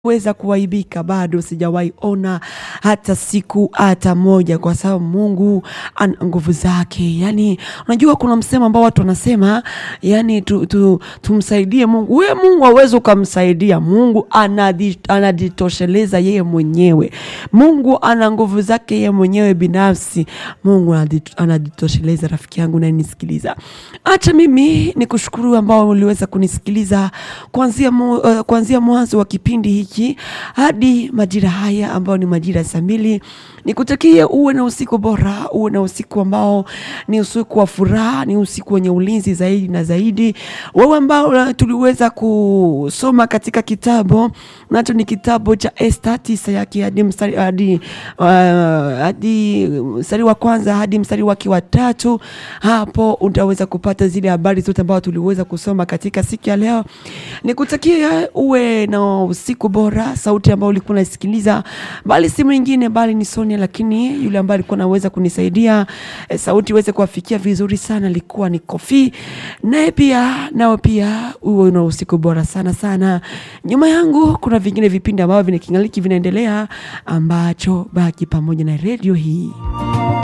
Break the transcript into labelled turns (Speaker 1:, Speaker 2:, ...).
Speaker 1: weza kuwaibika bado sijawahi ona hata siku hata moja, kwa sababu Mungu ana nguvu zake. Yani unajua kuna msemo ambao watu wanasema yani tu, tu, tumsaidie Mungu. We Mungu hawezi ukamsaidia. Mungu anadi- anajitosheleza yeye mwenyewe. Mungu ana nguvu zake yeye mwenyewe binafsi. Mungu anadi- anajitosheleza. Rafiki yangu nanisikiliza, acha mimi ni kushukuru ambao uliweza kunisikiliza kuanzia mu, uh, kuanzia mwanzo wa kipindi hiki hadi majira haya ambayo ni majira ya saa mbili. Nikutakie uwe na usiku bora, uwe na usiku ambao ni usiku wa furaha, ni usiku wenye ulinzi zaidi na zaidi. Wewe ambao uh, tuliweza kusoma katika kitabu nacho ni kitabu cha Esta tisa yake hadi mstari hadi uh, hadi mstari wa kwanza hadi mstari wake wa tatu. Hapo utaweza kupata zile habari zote ambazo tuliweza kusoma katika siku ya leo. Nikutakie uwe na usiku bora. Sauti ambayo ulikuwa unasikiliza, bali si mwingine bali ni Sonia, lakini yule ambaye alikuwa anaweza kunisaidia eh, sauti iweze kuwafikia vizuri sana alikuwa ni Kofi. Naye pia nao pia uwe na usiku bora sana sana. Nyuma yangu kuna vingine vipindi ambavyo vinakingaliki vinaendelea, ambacho baki pamoja na redio hii.